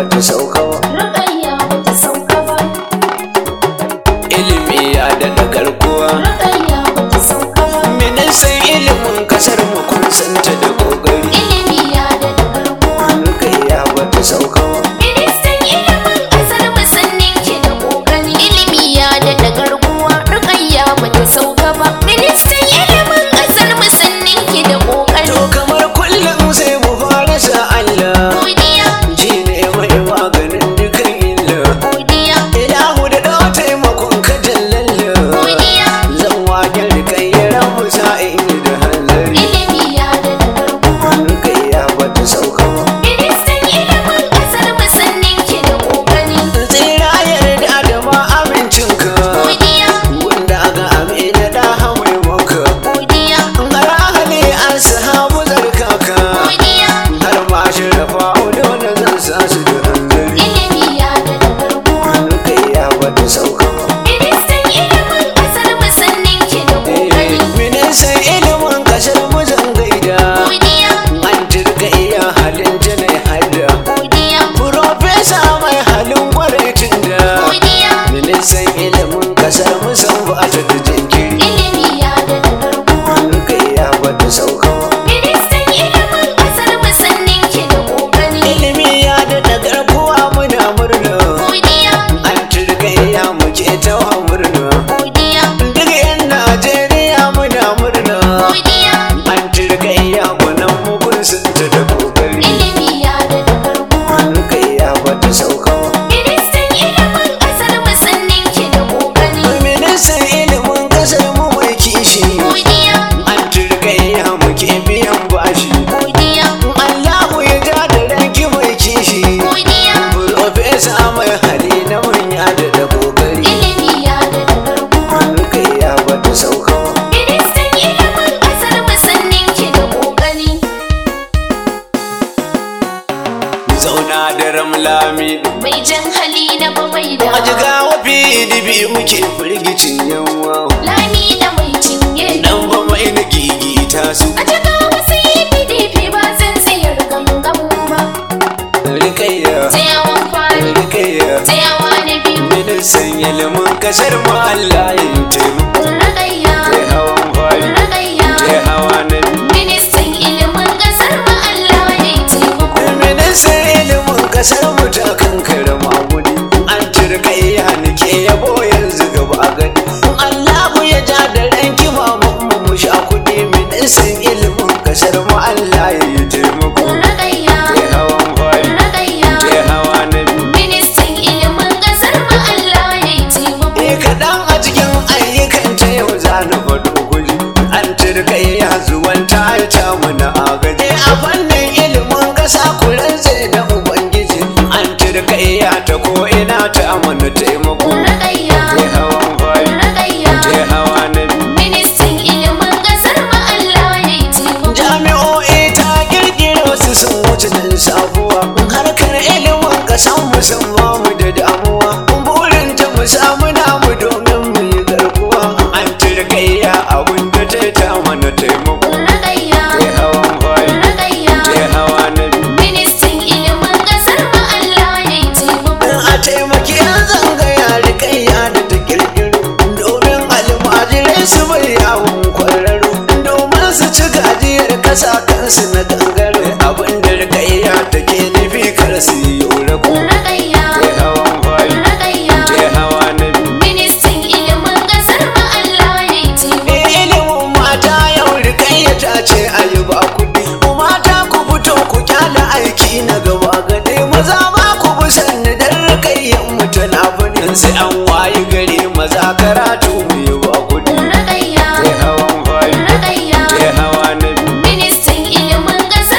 bata sauka ba Rukayya bata sauka ba. ilimi ya daɗa garkuwa Rukayya bata sauka ba. ministan ilimin kasar mu kun santa da kokari Ilimi ya daɗa garkuwa. rukayya bata sauka ba Ministan ilimin ƙasar mu sun ninke da ƙoƙari. Ilimi ya daɗa garkuwa. Rukayya bata sauka ba. Ministan ilimin ƙasar mu sun ninke da ƙoƙari. to kamar kullum sai mu fara sa Allah Godiya, shi ne mai maganin dukan illa godiya, ilahu da ɗau taimakon ka jallalla godiya. zan waken rikayyar mu sa'in da hanzari Ilimi ya daɗa garkuwa. rukayya bata sauka ba Ministan ilimin ƙasar mu sun ninke da ƙoƙari. tsira yarda da ma amincinka Godiya, wanda ga amina da hamai maka godiya, har ahali an sahabu zarkaka godiya. har ma shi rafa dole zan sa su da hanzari Ilimi ya daɗa garkuwa. rukayya bata sauka ba Ministan ilimin ƙasar mu sun ninke da ƙoƙari. ministan ilimin kasar mu zan gaida Godiya, an jirga iya halin janai hada godiya, Profesa mai halin kwaraicin da godiya. ministan ilimin kasar mu san ba ta da jinkiri Ilimi ya daɗa garkuwa. rukayya bata sauka ba Ministan ilimin ƙasar mu sun ninke da ƙoƙari. ilimi ya daɗa garkuwa muna murna Godiya, an jirga iya muke ta murna godiya, duk yan najeriya muna murna godiya. an jirga iya gwanan mugun sun ta da kokari Ilimi ya daɗa garkuwa. rukayya bata sauka ba Ministan ilimin ƙasar mu sun ninke da ƙoƙari. ministan ilimin kasar mu mai kishi Godiya, an turgayya muke biyan bashi godiya, Allahu ya ja da ranki mai kishi godiya. Profesa mai hali na manya da da kokari Ilimi ya daɗa garkuwa. rukayya bata sauka ba Ministan ilimin ƙasar mu sun ninke da ƙoƙari. zauna da ramlami Mai jan hali na babai da a jiga wafi dibi muke firgicin yawa lami da mai cinye. dan ba mai na gigita su A cika wasu yi PDP ba zan tsayar gangan ba. rikayya Tsayawan fari, rikayya tsayawa na biyu. ministan ilimin kasar mu Allah ya taimako Ragayya, kai hawan fari ragayya. kai hawa na biyu Ministan ilimin ƙasar mu Allah ya yi taimako. ministan ilimin kasar mu ta kankara magudi an turkayya nake yabo yanzu gaba a gani Allahu ya ja da ranki mamun mu mu sha kudi ministan ilimin kasar mu Allah ya yi taimako Ragayya, kai hawan fari ragayya. kai hawa na biyu Ministan ilimin ƙasar mu Allah ya yi taimako. Eh kaɗan a cikin ayyukan ta yau za na faɗo guji an turkayya zuwan ta ta mana agaji a fannin ilimin ƙasa kuran zai da ubangiji an turkayya ta ko ina ta mana taimako Ragayya, kai hawan fari ragayya. kai hawa na biyu Ministan ilimin ƙasar mu Allah ya yi taimako. jami'o'i ta kirkiro su sun wuce nan sabuwa harkar ilimin ƙasan mu sun ba mu da damuwa burin ta mu samu namu domin mu yi garkuwa an turkayya abin da ta ta mana taimako Ragayya, kai hawan fari ragayya. kai hawa na biyu Ministan ilimin ƙasar mu Allah ya yi taimako. a taimaki yan zangaya rikayya da ta kirkiro domin almajirai su bai yawon kwararo domin su ci gajiyar kasa kansu na gangare abin da rikayya take nufi kar su yi ko Ragayya, kai hawan fari ragayya. kai hawa na biyu Ministan ilimin ƙasar mu Allah ya yi taimako. Eh, ilimin mata yau rikayya ta ce a yi ba kuɗi mata ku fito ku kyala aiki na gaba gade maza ba ku bi sanni dan rikayyan mu tana fadin sai an wayi gari maza karatu mu yi ba kuɗi Ragayya, kai hawan fari ragayya. kai hawa na biyu Ministan ilimin ƙasar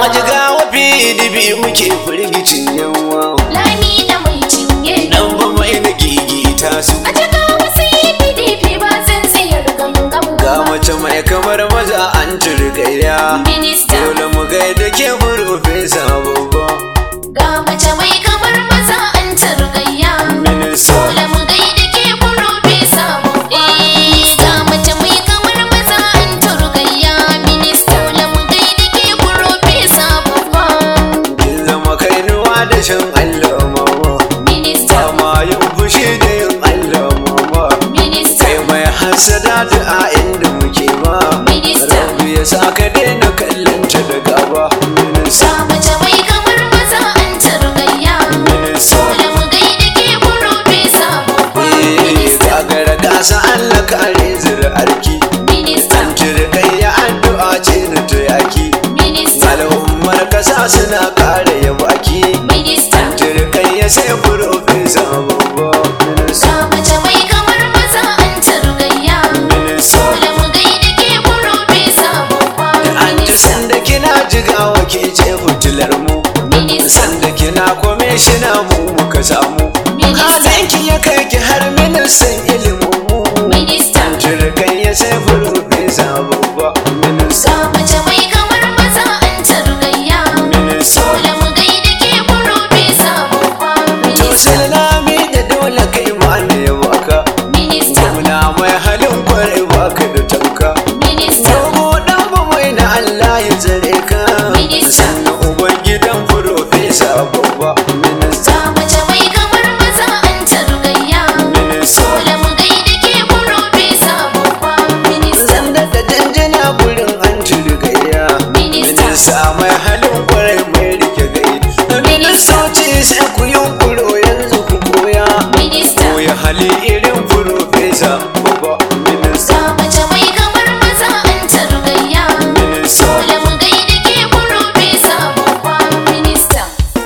a jigawa pdp muke firgicin yawa lami da mai cinye dan ba mai na gigita su a cika wasu pdp ba zan tsayar gangan ga ba mace mai kamar maza an turgaya minista dole mu gaida ke farfesa babba ga mace mai kamar maza an targayya minista dole mu gaida ke profesa babba ga mace mai kamar maza an targayya minista dole mu gaida ke profesa babba kin zama kainuwa da shan allah mama minista ma yin fushi da yin allah mama minista kai mai hasada da a inda muke ba Minista. rabu ya sa ka daina kallonta da gaba minista ga mace mai kamar maza an targayya minista dole mu gaida ke profesa babba Eh, minista gagara gasa Allah kare zuri'arki minista an turkai ya addu'a ce na ta yaki minista al'ummar kasa suna kare ya baki minista turkai ya sai profesa babba minista ga mace mai kamar maza an targayya minista dole mu gaida ke profesa babba an ji minista sanda kina jigawa ke ce fitilar mu minista sanda kina kwamishina mu muka samu Minista. halinki ya kai ki har ministan ilimin mu minista turkai ya sai profesa babba minista ga mace mai kamar maza an targayya minista dole mu gaida ke profesa babba To minista salami da dole kai ma ne baka minista Muna mai halin kwarai baka da tamka minista Dogo dan ba mai na Allah ya tsare ka Minista. Sannan uban gidan profesa babba Minista ga mace mai kamar maza an targayya Minista dole mu gaida ke profesa babba minista Sanda da janjina gurin an gayya Minista. Minista mai halin kwarai mai rike gai Ministoci sai ku yunkuro yanzu ku koya minista Koya hali irin profesa babba Minista ga mace mai kamar maza an targayya Minista dole mu gaida ke profesa babba minista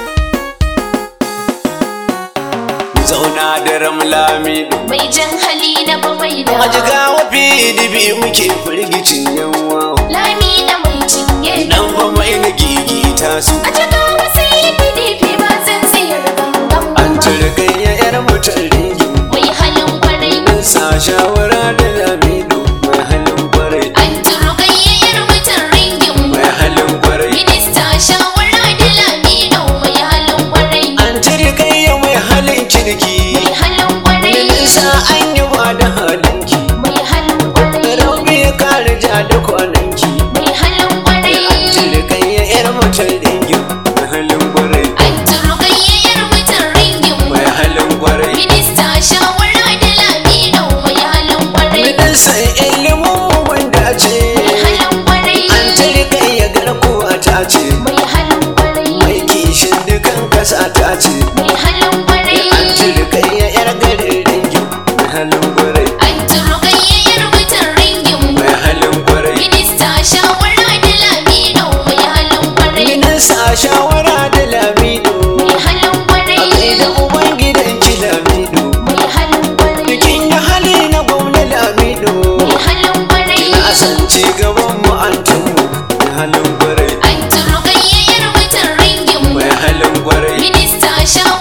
zauna da ramlami mai jan hali na babai da a jigawa pdp muke firgicin yawa lami da mai cinye dan ba mai na gigita su a cika wasu pdp ba zan tsayar gangan an ba turgayya yar mutan ringin mai halin kwarai mun sa shawara da lamido mai halin kwarai an turgayyar mutan ringin mai halin kwarai minista shawara da lamido mai halin kwarai an turgayya mai halin kirki mai halin kwarai nisa an yi ba da halinki mai halin kwarai rauni ya kare ja da kwananki mai halin kwarai an turgayya yar mutan ringin mai halin kwarai an turgayyar mutan ringin mai halin kwarai minista shawara da lamido mai halin kwarai Ministan ilimin wanda ce mai halin kwarai an tarika ya garkuwa ta ce mai halin kwarai mai kishin dukan kasa ta ce mai halin kwarai an tarika ya yar garin ringin mai halin kwarai an turgayyar mutan ringin mai halin kwarai minista shawara da lamido mai halin kwarai minista shawara da lamido mai halin a kwarai kai da uban gidan ki lamido mai halin kwarai bikin ya hali na gwamna lamido mai halin kwarai na san ci gaban mu an tumu mai halin kwarai an turgayyar mutan ringin mai halin kwarai minista shawara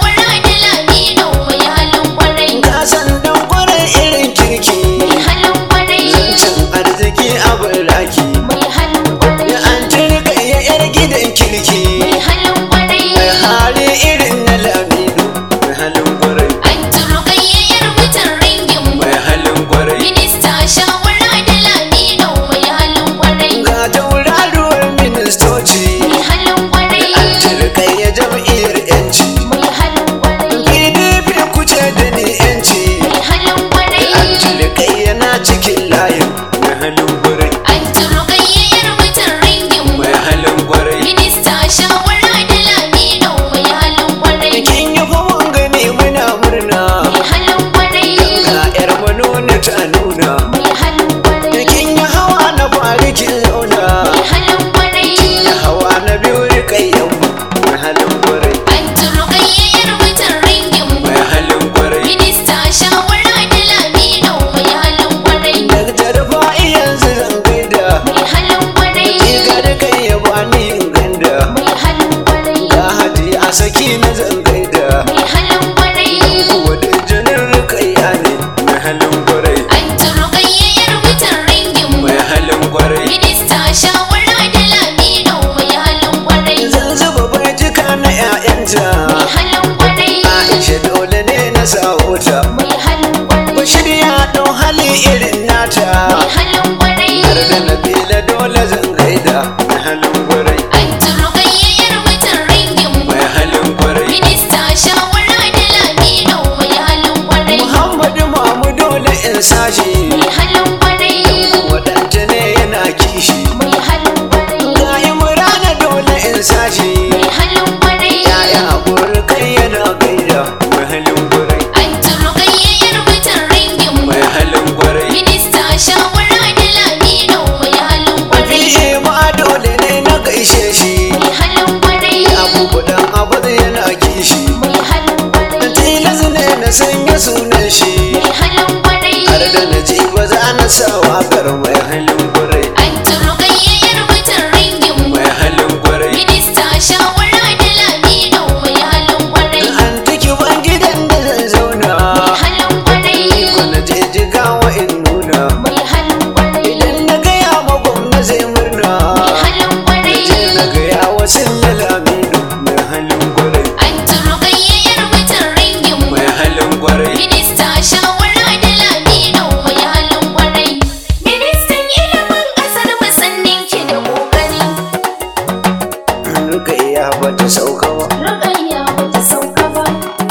na zangaida mai halin kwarai wadda janar rukaiya ne mai halin kwarai an turo gayyayyar mutan ringin mu mai halin kwarai minista shawara da lamino mai halin kwarai zan zuba bajika na 'ya'yanta mai halin kwarai aisha dole ne na sa'ota mai halin kwarai bashir ya ɗau hali irin nata mai halin kwarai har da nabila dole zan gaida mai halin kwarai an turo gayyayyar mutan ringin mu mai halin kwarai minista shawara da lamino mai halin kwarai muhammadu mamu dole in sashi mai halin kwarai wadanta ne yana kishi mai halin kwarai ga imrana dole in sashi mai halin kwarai yaya kai yana gaida mai halin kwarai an turo gayyayyar mutan ringin mu mai halin kwarai minista shawara da lamino mai halin kwarai fiye ma dole ne na gaishe shi mai halin kwarai abubuwan abu yana kishi mai halin kwarai tilas ne na sanya sunan shi mai halin kwarai har da na ji ba za na sa wakar mai halin kwarai an turo gayyayyar mutan ringin mu mai halin kwarai minista shawara da lamino mai halin kwarai an tiki ban gidan da zan zauna mai halin kwarai ko na je jigawa in nuna mai halin kwarai idan na gaya ma gwamna zai murna mai halin kwarai je na gaya wa laminu mai halin kwarai an turo gayyayyar mutan ringin mu mai halin kwarai minista shawara da lamino mai halin kwarai ministan ilimin ƙasar mu sannin ki da kokari nuka iya bata sauka ba rukayya bata sauka ba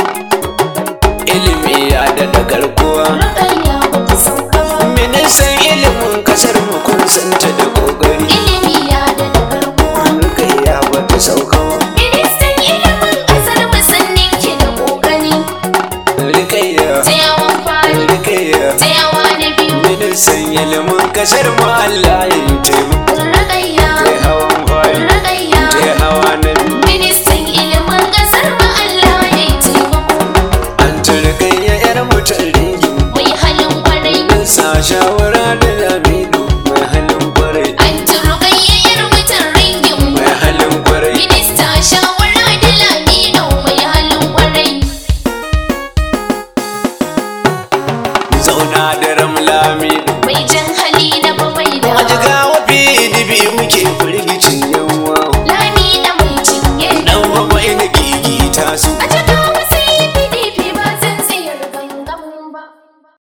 ilimi ya da garkuwa rukayya bata sauka ba ministan ilimin kasar mu kun santa da kokari ilimi ya da garkuwa nuka iya bata sauka ba ministan ilimin ƙasar mu sannin ki da kokari rikayya tsayawan fari rikayya tsayawa na biyu ministan ilimin kasar mu Allah ya taimako rukayya kai hawan fari rukayya kai hawa na biyu ministan ilimin ƙasar mu Allah ya yi taimako an turkayya yar mutum ringin mai halin kwarai sa shawara da